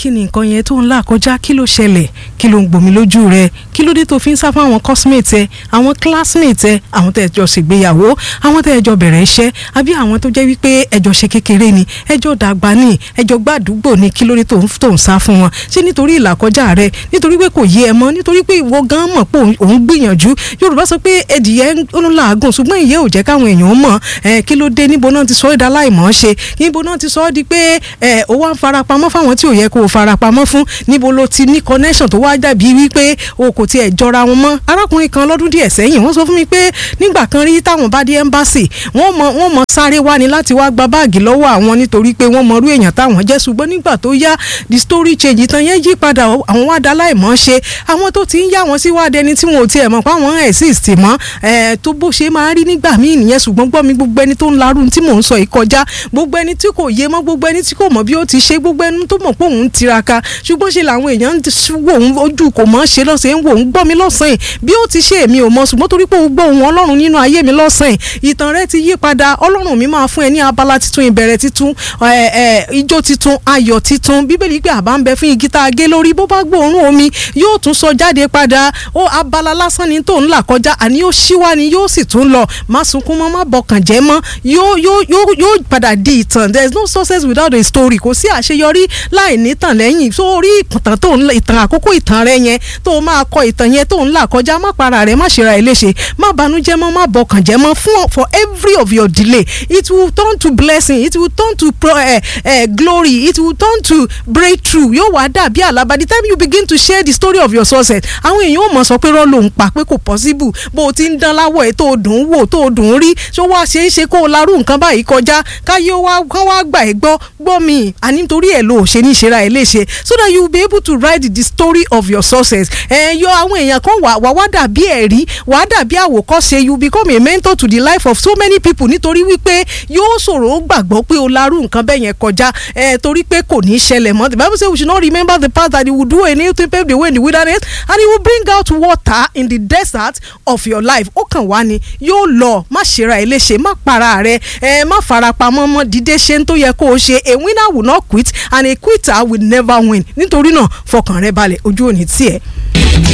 kí ni nǹkan yẹn tó ń là kọjá kí ló ṣẹlẹ̀ kí ló ń gbomi lójú rẹ kí ló dé tó fi ń sá fún àwọn cosmate ẹ àwọn classmate ẹ àwọn tẹ́ ẹ jọ ṣègbéyàwó àwọn tẹ́ ẹ jọ bẹ̀rẹ̀ iṣẹ́ àbí àwọn tó jẹ́ wípé ẹjọ́ ṣe kékeré ni ẹjọ́ dàgbà ni ẹjọ́ gbàdúgbò ni kí ló dé tó ń tó ń sá fún wọn ṣé nítorí ìlàkọjá rẹ nítorí pé kò yé ẹ mọ́ nítorí pé ìwọ gan mọ̀ pé òun gbìyànjú Yorùbá sọ pé ẹdìyẹ ń làágùn ṣùgbọ́n ìyẹ́ ò jẹ́ káwọn èèyàn mọ̀ ẹ kí ló dé níbo náà ti sọ ẹ́ dá láìmọ̀ ṣe níbo náà ti sọ ọ́ di pé ẹ ó wá ń farapamọ́ fáwọn tí ò yẹ kó o farapamọ́ fún níbo ló ti ní connection tó wá dàbí wípé o kò tiẹ̀ jọra wọn mọ́ arákùnrin kan lọ́dún díẹ̀ sẹ́yìn wọ́n sọ fún mi pé nígbà kan rí táwọn bá dé embassy wọ́n mọ wọ́n mọ sáré wá ni láti wá gba báàgì lọ́wọ́ àwọn nítorí pé wọ́n mọrú èèyàn táwọn jẹ́ ṣùgbọ́n nígbà tó yá the story change tán yẹn yí padà àwọn wá dá láìmọ̀ ṣe àwọn tó ti ń yá wọn sí wá dẹni tí wọn ò tiẹ̀ mọ̀ pé àwọn exist mọ́ ẹ̀ tó bó ṣe máa rí nígbà míì nìyẹn ṣùgbọ́n gbọ́ mi gbogbo ẹni tó ń larú tí mò ń sọ yìí kọjá gbogbo ẹni tí kò yé mọ́ gbogbo ẹni tí kò mọ̀ bí ó ti ṣe gbogbo ẹni tó mọ̀ pé òun ń tiraka ṣùgbọ́n ṣe làwọn èèyàn ń wò ó ojú kò mọ̀ ṣe lọ́sẹ̀ ń wò ó ń gbọ́ mi lọ́sàn-án bí ó ti ṣe èmi ò mọ̀ ṣùgbọ́n torí pé ó gbọ́ ohun ọlọ́run nínú ayé mi lọ́sàn-án ìtàn rẹ ti yí padà ọlọ́run mi máa fún ẹ ní abala titun ìbẹ̀rẹ̀ titun ijó titun ayọ̀ titun bíbélì pé àbá ń bẹ fún igi tá a gé lórí bó bá gbóòórùn omi yóò tún sọ jáde padà ó abala lásán ni tó ń là kọjá àní yóò ṣíwá ni yóò sì tún lọ má sunkún mọ́ má bọkàn jẹ́ mọ́ yóò yóò yóò yóò padà di ìtàn there is no success without a story kò sí àṣeyọrí láì ní tàn lẹ́yìn sórí ìtàn tó ń ìtàn àkókò ìtàn rẹ yẹn tó máa kọ ìtàn yẹn tó ń là kọjá má para rẹ má ṣera ẹ léṣe má banújẹ́ mọ́ má bọkàn jẹ́ mọ́ fún for every of your delay it will turn to blessing it will turn to pro, uh, uh, glory it will turn to breakthrough yóò wá dàbí àlá by the time you begin to share the story of your success àwọn èèyàn ò mọ̀ sọ pé rọ́ ló ń pa pé kò possible bó o ti ń dán láwọ̀ ẹ̀ tó o dùn ún wò tó o dùn ún rí ṣó wá ṣe é ṣe kó o larú nǹkan báyìí kọjá káyé wá kán wá gbà ẹ́ gbọ́ gbọ́ mi àní nítorí ẹ̀ ló ṣe ní ìṣera ẹ̀ léṣe so that you will be able to write the story of your success ẹ̀ yọ àwọn èèyàn kan wà wá wá dàbí ẹ̀rí wá dàbí àwòkọ́ṣe you become a mentor to the life of so many people nítorí wípé yóò ṣòro ó gbàgbọ́ pé o larú nǹkan bẹ́ẹ̀ yẹn kọjá ẹ̀ torí pé kò ní í ṣẹlẹ̀ mọ́ the bible say we should not remember the past that he will do a new thing pave the way in the wilderness and he will bring out water in the desert of your life ó kàn wá ni yóò lọ má ṣera ẹ léṣe má para rẹ ẹ má farapamọ́ mọ́ dídé ṣe ń tó yẹ kó o ṣe a winner will not quit and a quitter will never win nítorí náà fọkàn rẹ balẹ̀ ojú ò ní tiẹ̀.